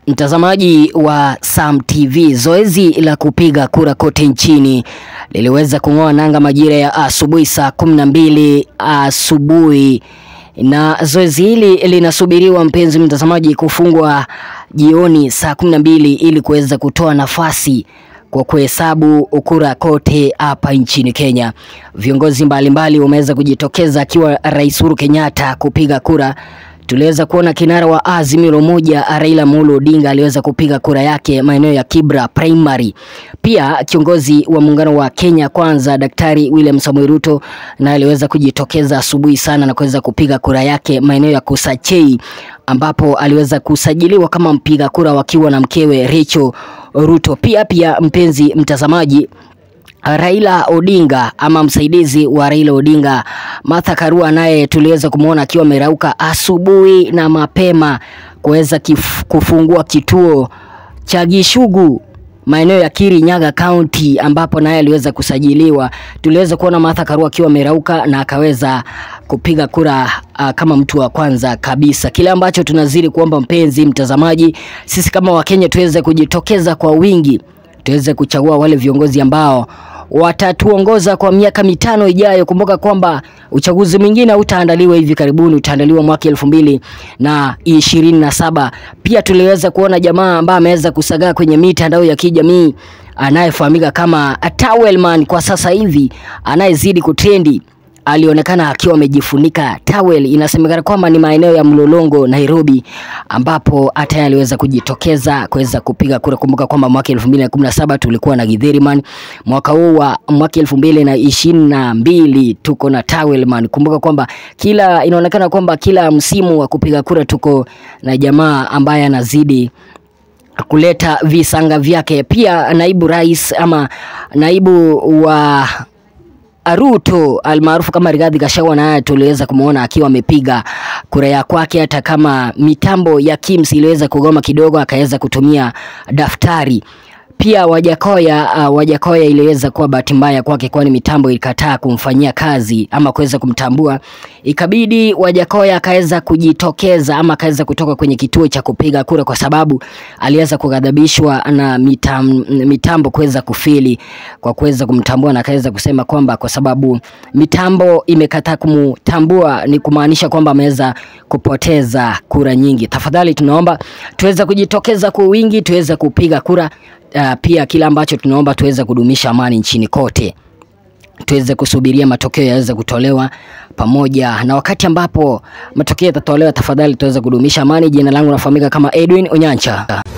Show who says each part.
Speaker 1: Mtazamaji wa Sam TV, zoezi la kupiga kura kote nchini liliweza kung'oa nanga majira ya asubuhi saa kumi na mbili asubuhi, na zoezi hili linasubiriwa mpenzi mtazamaji, kufungwa jioni saa kumi na mbili ili kuweza kutoa nafasi kwa kuhesabu kura kote hapa nchini Kenya. Viongozi mbalimbali wameweza kujitokeza, akiwa Rais Uhuru Kenyatta kupiga kura tuliweza kuona kinara wa Azimio la Umoja Raila Amolo Odinga aliweza kupiga kura yake maeneo ya Kibra Primary. Pia kiongozi wa muungano wa Kenya Kwanza Daktari William Samoei Ruto na aliweza kujitokeza asubuhi sana na kuweza kupiga kura yake maeneo ya Kusachei ambapo aliweza kusajiliwa kama mpiga kura wakiwa na mkewe Rachel Ruto. Pia pia mpenzi mtazamaji Raila Odinga ama msaidizi wa Raila Odinga Martha Karua naye tuliweza kumwona akiwa amerauka asubuhi na mapema kuweza kufungua kituo cha Gishugu maeneo ya Kirinyaga County ambapo naye aliweza kusajiliwa. Tuliweza kuona Martha Karua akiwa amerauka na akaweza kupiga kura uh, kama mtu wa kwanza kabisa. Kile ambacho tunazidi kuomba mpenzi mtazamaji, sisi kama Wakenya tuweze kujitokeza kwa wingi tuweze kuchagua wale viongozi ambao watatuongoza kwa miaka mitano ijayo. Kumbuka kwamba uchaguzi mwingine utaandaliwa hivi karibuni, utaandaliwa mwaka elfu mbili na ishirini na saba. Pia tuliweza kuona jamaa ambaye ameweza kusagaa kwenye mitandao ya kijamii anayefahamika kama Towelman kwa sasa hivi anayezidi kutrendi alionekana akiwa amejifunika towel. Inasemekana kwamba ni maeneo ya Mlolongo, Nairobi, ambapo hata aliweza kujitokeza kuweza kupiga kura. Kumbuka kwamba mwaka 2017 tulikuwa na Githeriman, mwaka huu wa mwaka 2022 tuko na Towelman. Kumbuka kwamba kila inaonekana kwamba kila msimu wa kupiga kura tuko na jamaa ambaye anazidi kuleta visanga vyake. Pia naibu rais ama naibu wa Ruto almaarufu kama Rigathi Gachagua naye tuliweza kumwona akiwa amepiga kura ya kwake, hata kama mitambo ya KIMS iliweza kugoma kidogo, akaweza kutumia daftari. Pia Wajakoya uh, Wajakoya iliweza kuwa bahati mbaya kwake, kwani mitambo ilikataa kumfanyia kazi ama kuweza kumtambua, ikabidi Wajakoya akaweza kujitokeza ama akaweza kutoka kwenye kituo cha kupiga kura, kwa sababu aliweza kughadhabishwa na mitam, mitambo kuweza kufili kwa kuweza kumtambua, na akaweza kusema kwamba kwa sababu mitambo imekataa kumtambua ni kumaanisha kwamba ameweza kupoteza kura nyingi. Tafadhali tunaomba tuweze kujitokeza kwa wingi, tuweze kupiga kura. Uh, pia kila ambacho tunaomba tuweze kudumisha amani nchini kote, tuweze kusubiria matokeo yaweze kutolewa pamoja na wakati ambapo matokeo yatatolewa, tafadhali tuweze kudumisha amani. Jina langu nafahamika kama Edwin Onyancha.